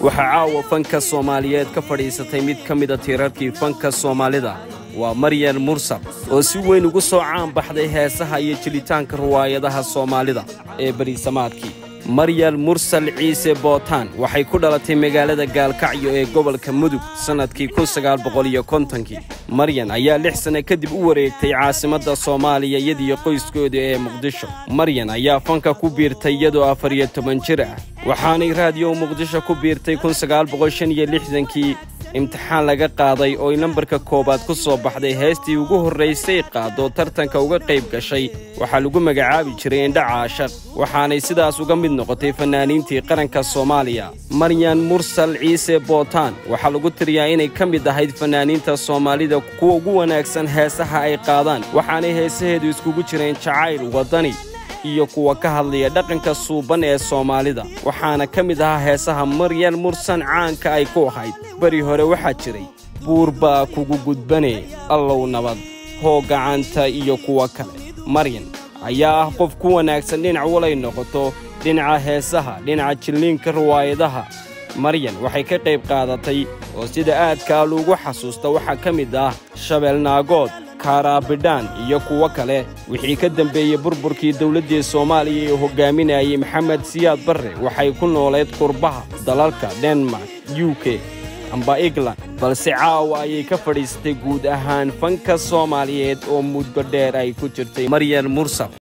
waxaa caawa fanka soomaaliyeed ka fadhiisatay mid ka mida tiirarkii fanka soomaalida waa maryan mursal oo si weyn ugu soo caan baxday heesaha iyo jilitaanka ruwaayadaha soomaalida ee beriisamaadkii maryal mursal ciise bootaan waxay ku dhalatay magaalada gaalkacyo ee gobolka mudug sannadkii kii maryan ayaa lix sanno kadib u wareegtay caasimadda soomaaliya iyadiyo qoyskooda ee muqdisho maryan ayaa fanka ku biirtay iyadoo afar iyo toban jir ah waxaanay raadiyo muqdisho ku biirtay kii imtixaan laga qaaday ooy nambarka koowaad ku soo baxday heestii ugu horraysay qaadoo tartanka uga qayb gashay waxaa lagu magacaabi jiray indha caashaq waxaanay sidaas uga mid noqotay fannaaniintii qaranka soomaaliya maryan mursal ciise bootaan waxaa lagu tiriyaa inay ka mid ahayd fannaaniinta soomaalida kuwa ugu wanaagsan heesaha ay qaadaan waxaanay heesaheedu iskugu jireen jacayl waddani iyo kuwa ka hadlaya dhaqanka suuban ee soomaalida waxaana ka mid ahaa heesaha maryan mursan caanka ay ku ahayd beri hore waxaa jiray buur baa kugu gudbane allow nabad hoo gacanta iyo kuwa kale maryan ayaa ah qof ku wanaagsan dhinac walay noqoto dhinaca heesaha dhinaca jilliinka riwaayadaha maryan waxay ka qayb qaadatay oo sida aadkaa loogu xasuusta waxaa ka mid ah shabeelnaagood kaaraabidhaan iyo kuwo kale wixii ka dembeeyey burburkii dawladdii soomaaliya ee hoggaaminayay maxamed siyaad barre waxay ku nooleed qurbaha dalalka denmark u k amba england balse caawa ayay ka fadhiisatay guud ahaan fanka soomaaliyeed oo muddo dheer ay ku jirtay maryan mursal